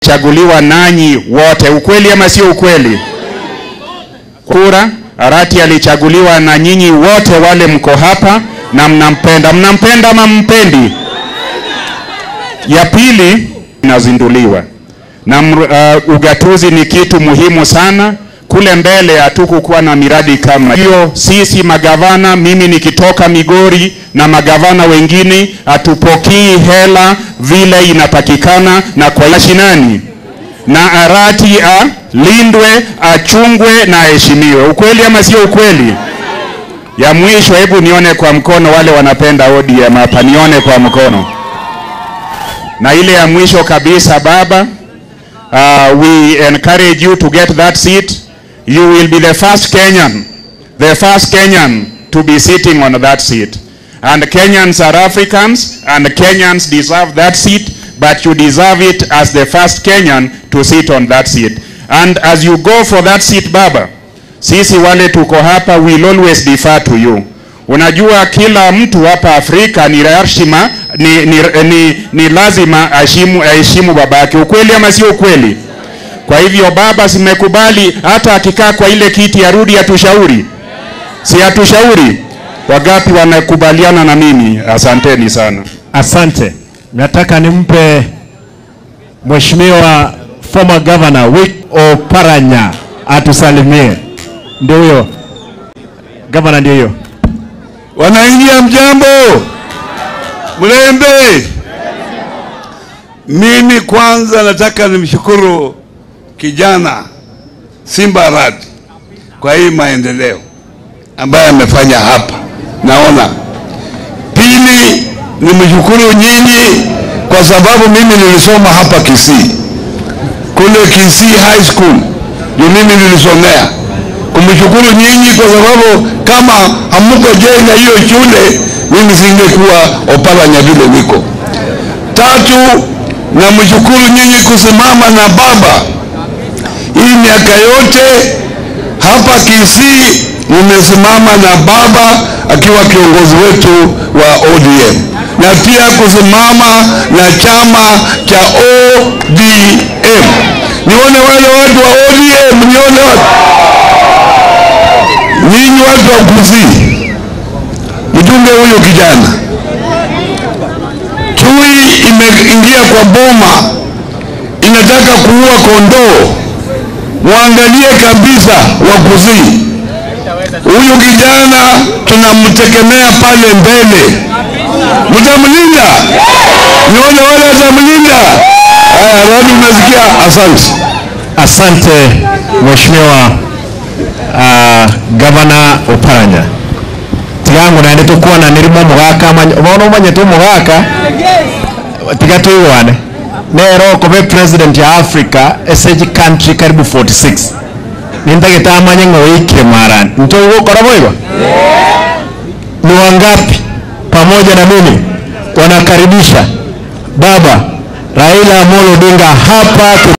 chaguliwa nanyi wote. Ukweli ama sio ukweli? Kura Arati alichaguliwa na nyinyi wote wale mko hapa na mnampenda. Mnampenda ama mpendi? Ya pili inazinduliwa na uh, ugatuzi ni kitu muhimu sana. Kule mbele hatukukuwa na miradi kama hiyo. Sisi magavana, mimi nikitoka Migori na magavana wengine, hatupokii hela vile inatakikana, na kwa mashinani na Arati alindwe, achungwe na aheshimiwe. Ukweli ama sio ukweli? Ya mwisho, hebu nione kwa mkono wale wanapenda ODM hapa, nione kwa mkono. Na ile ya mwisho kabisa, baba, uh, we encourage you to get that seat. You will be the first Kenyan, the first Kenyan to be sitting on that seat. And Kenyans are Africans, and Kenyans deserve that seat, but you deserve it as the first Kenyan to sit on that seat. And as you go for that seat, baba, sisi wale tuko hapa will always defer to you. Unajua kila mtu hapa Afrika ni heshima ni, ni, ni, ni lazima aheshimu aheshimu babake. Ukweli ama sio ukweli? Kwa hivyo baba, simekubali hata akikaa kwa ile kiti arudi atushauri, si atushauri? Wagapi wanakubaliana na mimi? Asanteni sana. Asante. Nataka nimpe Mheshimiwa former governor Wick Oparanya atusalimie. Ndio huyo governor, ndio hiyo. Wanaingia mjambo, Mlembe. Mimi kwanza nataka nimshukuru kijana Simba Arati kwa hii maendeleo ambayo amefanya hapa, naona. Pili, nimshukuru nyinyi kwa sababu mimi nilisoma hapa Kisii, kule Kisii High School ndio mimi nilisomea. Kumshukuru nyinyi kwa sababu kama hamuko jenga hiyo shule, mimi singekuwa Oparanya vile niko. Tatu, namshukuru nyinyi kusimama na baba hii miaka yote hapa Kisii, nimesimama na baba akiwa kiongozi wetu wa ODM na pia kusimama na chama cha ODM. Nione wale watu wa ODM, nione watu ninyi watu wa Kisii, mjumbe huyo kijana chui imeingia kwa boma, inataka kuua kondoo. Mwangalie kabisa wa Kisii, huyu kijana tunamtegemea pale mbele, mtamlinda. Nione wale watamlinda. Haya, Radi, unasikia? Asante. Asante Mheshimiwa uh, Governor Oparanya tigangu nandi tukuona nirimo mugaka bono umanye tu mugaka tiga tuigwane nero kobe president ya Africa SH country karibu 46 nintagita amanye ng'oikire marani ntogukora boigo ni wangapi pamoja na mimi wanakaribisha baba Raila Amolo Odinga hapa